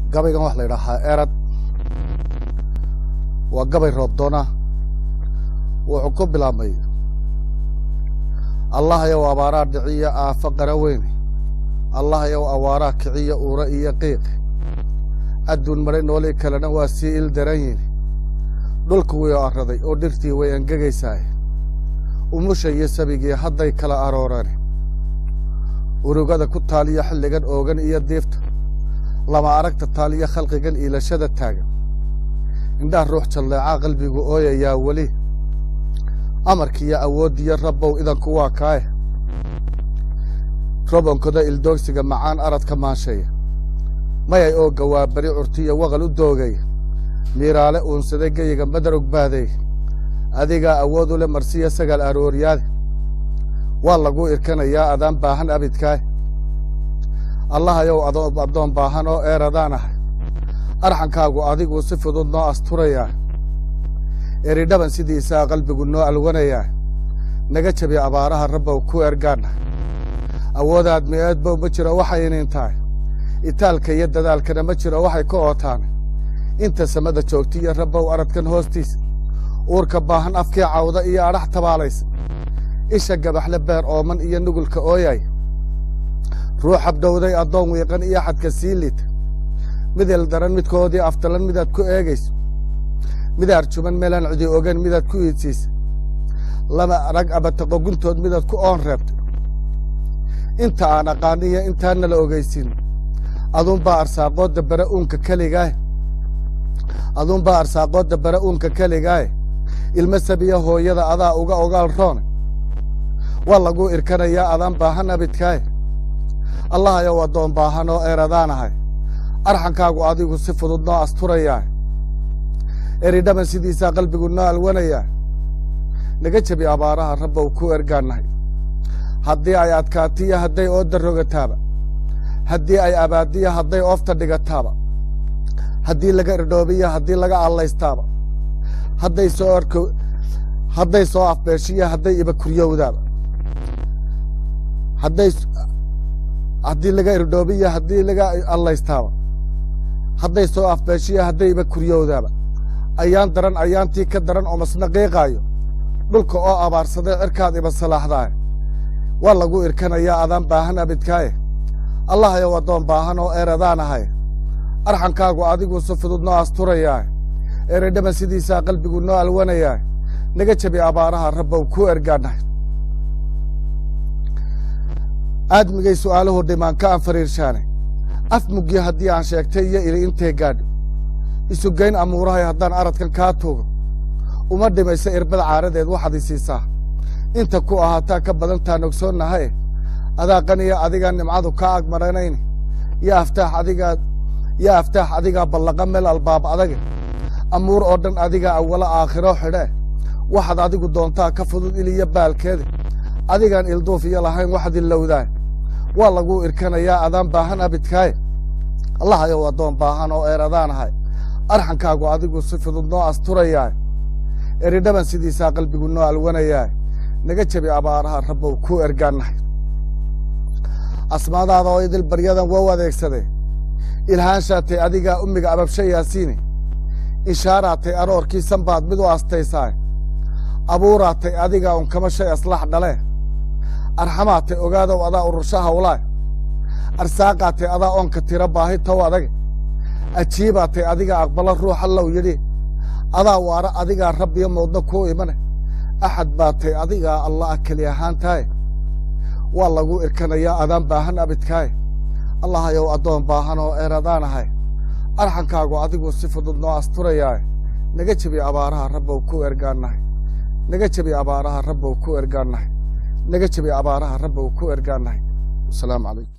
gabaygan waxa la yidhaahaa erad waa gabay roobdoona wuxuu ku bilaabmay allah yow abaaraa dhiciya aafo qara weyne allah yow awaaraa kiciya uura iyo qiiq adduun maray noolii kalena waa sii il daran yihin dhulku way arraday oo dhirtii way engegaysaay umusha iyo sabigii hadday kala arooreen urugada ku taaliya xilligan oogan iyo diifta lama aragta taaliya khalqigan iilashada taagan indhaha ruux jalleecaa qalbigu ooyayaa weli amarkiiyo awooddiyo rabbow idanku waa kaaye robonkoda ildoogsiga macaan aradka maansheeya mayay oo gawaabari curtiya waqal u doogaya miiraale uunsaday geyiga madar ogbaadeey adigaa awood u le marsiya sagaal arooryaade waa laguu irkanayaa adaan baahan abidkaay allahayow addoon baahan oo eeradaan ahay arxankaagu adiguu si fudud noo asturayaa eridhaban sidiisaa qalbigu noo alwanayaa naga jabi abaaraha rabbow ku ergaanna awoodaad mi-eedbow ma jiro waxay inin tahay itaalka iyo dadaalkana ma jiro waxay ka ootaan inta samada joogtiyo rabbow aradkan hoostiisa uurka baahan afkii cawda iyo adhax tabaalaysa isha gabaxle beer ooman iyo nugulka ooyay ruux habdhowday addoon wiiqan iyo xadka sii liita midel daran midkoodii aftalan midaad ku eegayso mid arjuman meelaan cidi ogan midaad ku iidsiisa lama rag abataqo guntood midaad ku oon reebta inta aan aqaaniyo intaana la ogaysin aduunbaa arsaaqoodda bare uunka keligaaye aduunbaa arsaaqoodda bare uunka keligaaye ilma sabiya hooyada adaa uga ogaal roone waa laguu irkanayaa adaan baahan abidkaaye allahayow addoon baahan oo eeradaan ahay arxankaagu adigu si fudud noo asturayaa eridhaban sidiisaa qalbigu noo alwanayaa naga jabi abaaraha rabbow ku ergaannahay haddii ay adkaatiyo hadday oodda rogataaba haddii ay abaadiyo hadday oofta dhigataaba haddii laga irdhoobiyo haddii laga allaystaaba hadday soo arko hadday soo afbeeshiyo hadday ibakuryowdaaba hadday haddii laga irdhoobiyo haddii laga allaystaaba hadday soo afbeeshiyo hadday ibakuryowdaaba ayaan daran ayaantii ka daran oo masna qiiqaayo dhulka oo abaarsaday cirkaad iba salaaxdaay waa lagu irkanayaa adaan baahan abidkaaye allahayow addoon baahan oo eeradaan ahay arxankaagu adigu si fudud noo asturayaa eredhaban sidiisaa qalbigu noo alwanayaa naga jabi abaaraha rabbow ku ergaannahay aadmigay su'aaluhu dhimaan ka aan fariirshaane af mugyo haddii aan sheegtay iyo ili intee gaadho isugayn amuurahay haddaan aradkan kaa tuugo uma dhimaysa irbada caaradeed waxaad i siisaa inta ku ahaataa ka badantaan ogsoonnahaye adaa qaniya adigaa nimcadu kaa agmaranayni yo aftaax adigaa yo aftaax adigaa ballaqa meel albaab adage amuur oo dhan adigaa awalo aakhiro xidhee waxaad adigu doontaa ka fudud iliyo baalkeeda adigaan ilduuf iyo lahayn waxaad ilowdaa waa laguu irkanayaa adaan baahan abidkaaye allahayow addoon baahan oo eeradaan ahay arxankaagu adigu si fudud noo asturayaa eridhaban sidiisaa qalbigu noo alwanayaa naga jabi abaaraha rabbow ku ergaannahay asmaadaada oo idil baryadan wow adeegsadee ilhaanshaatay adigaa ummiga ababsha yaasiine inshaaraatay aroorkii sanbaad mid u astaysaa abuuraatay adigaa unkama shay aslax dhalee arxamaatay ogaadow adaa urursha hawlaa arsaaqaatay adaa oonka tira baahi tow adage ajiibaatay adigaa aqbalo ruuxa low yidhi adaa waara adigaa rabbiyo moodna kuu imane axad baatay adigaa allah keli ahaantaaye waa lagu irkanayaa adaan baahan abidkaaye allahayow addoon baahan oo eeradaan ahay arxankaagu adigu si fudud noo asturayaa naga jabi abaaraha rabbow ku ergaannahay naga jabi abaaraha rabbow ku ergaannahay naga jabi abaaraha rabbow ku ergaannahay wasalaamu calaykum